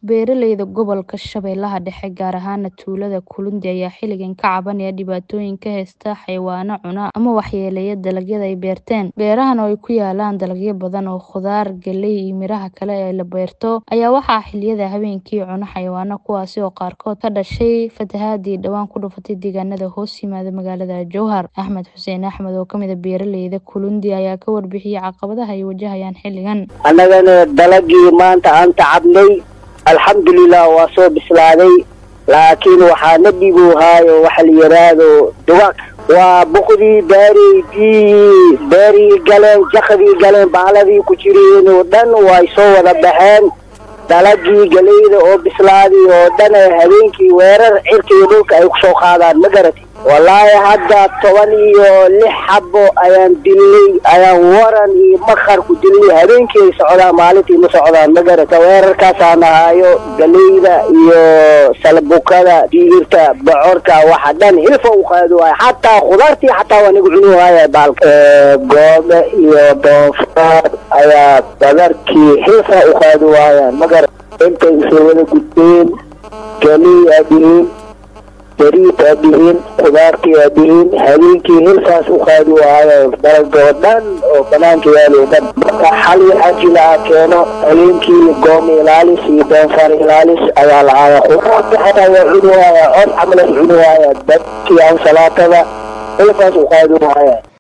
Beeralayda gobolka Shabeellaha Dhexe, gaar ahaan tuulada Kulundi, ayaa xilligan ka cabanaya dhibaatooyin ka haysta xayawaanno cuna ama waxyeeleeya dalagyada ay beerteen. Beerahan oo ay ku yaalaan dalagyo badan oo khudaar, galley iyo miraha kale ee la beerto, ayaa waxaa xilliyada habeenkii cuna xayawaanno kuwaas oo qaarkood ka dhashay fatahaadii dhawaan ku dhufatay deegaanada hoos yimaada magaalada Jowhar. Axmed Xuseen Axmed oo ka mid ah beeralayda Kulundi ayaa ka warbixiyay caqabadaha ay wajahayaan xilligan. annagana dalagii maanta aan tacabnay alxamdulilah waa soo bislaaday laakiin waxaa na dhiboohaayo waxa la yidhaahdo dugaag waa boqdii baareydii beerii galeen jakadii galeen baaladii ku jireen oo dhan way soo wada baxeen dalagii galeyda oo bislaaday oo dhan habeenkii weerar cirka iyo dhulka ay kusoo qaadaan ma garati wallaahi hadda toban iyo lix xabo ayaan dilnay ayaan waran iyo makar ku dilnay habeenkii ay socdaan maalintii ma socdaan ma garata weerarkaasaan ahaayo galeyda iyo salbukada digirta bocorka waxa dhan hilfa u qaadi waayo xataa khudaartii xataa waa nagu cuni waaya baalka goobe iyo doonfaar ayaa badarkii hilfa u qaadi waayaan ma garata intay isoo wada gudbeen galey aadihiin beriid aad yihiin khudaartii aad yihiin habeenkii hilfaas u qaadi waayo dalagoo dhan oo banaanka yaalo dhan marka xal waxaa jila a keeno habeenkii goom ilaalis iyo doonfaar ilaalis ayaa lahaaya khudaartii xataa waa cuni waaya cod camalas cuni waaya dadkii ansalaatada hilfaas u qaadi waaya